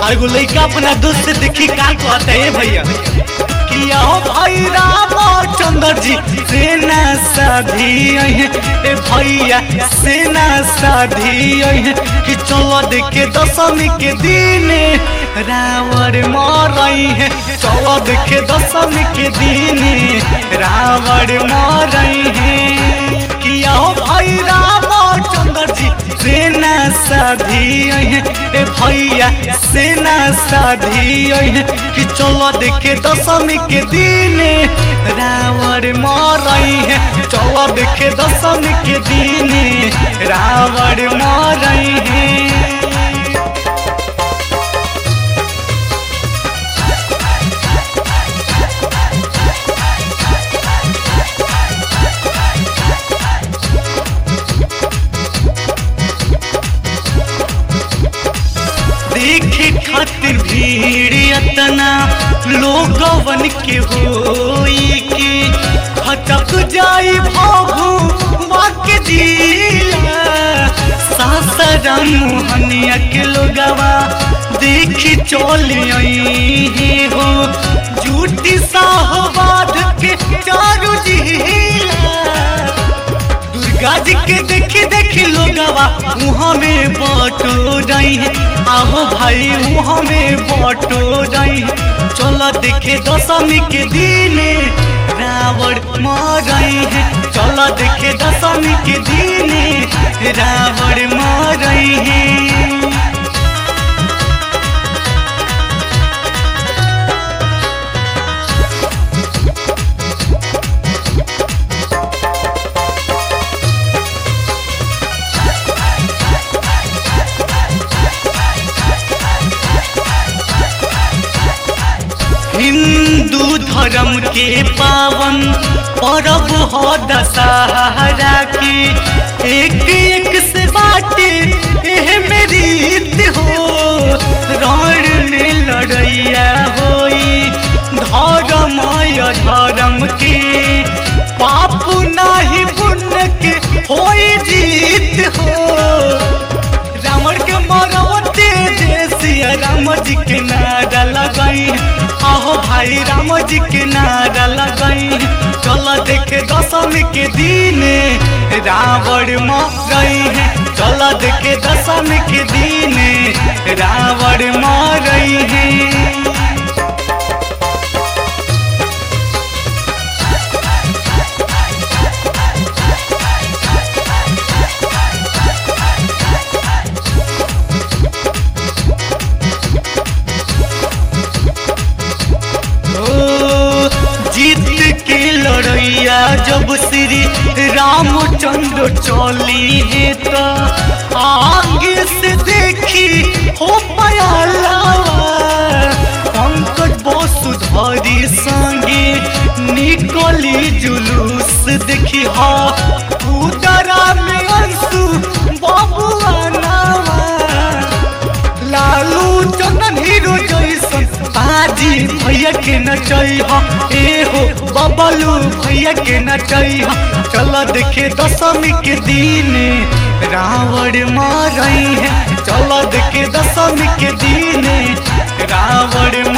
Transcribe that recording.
आ एगो लइका अपना दोस्त से देखी का कहता है भैया कि आओ भाई रामचंद्र जी सेना साधी है ए भैया सेना साधी है कि चलो देखे दशमी के दिन रावण मरई है चलो देखे दशमी के दिन रावण मरई है कि आओ भाई रामचंद्र जी सेना साधी है ए भैया सेना साधी है कि चलो देखे दशमी के दिन रावण मरई है चलो देखे दशमी के दिन रावण मरई है देखे खातिर भीड़ अतना लोगवन के होई के हटक जाई भाभू वाके जिला सासरा मोहनिया के लोगवा देखी चलिए हो झूठी साहबाद के चारू जिला दुर्गा जी के देखी देखी लोगवा मुँह में बटो रही है आहो भाई मुँह में बटो रही चलो देखे दशमी के दिन रावण मरई है चलो देखे दशमी के दिन रावण मरई है हिंदू धर्म के पावन पर्व हो दशहरा की एक एक से बाटे एह मेरी रीत हो रण में लड़ैया होई धर्म या धर्म के पाप नाही पुण्य के होई जीत हो रावण के मरवते जैसिया राम जी के नारा लगाई आहो भाई राम जी के नारा लगाई चलो देखे दशमी के दिन रावण मरई है चलो देखे दशमी के दिन रावण मरई है ओ, जीत के लड़ैया जब श्री रामचंद्र चली है तो आगे से देखी हो पाया लावा पंकज वसुधरी संगे निकली जुलूस देखी हा उदरा में अंशु बबुआ नावा लालू चंदन हीरो जैसन बाजी भैया के नचई हा ए हो बबलू भैया के नचई हा चलो देखे दशमी के दिन रावण मरई है चलो देखे दशमी के दिन रावण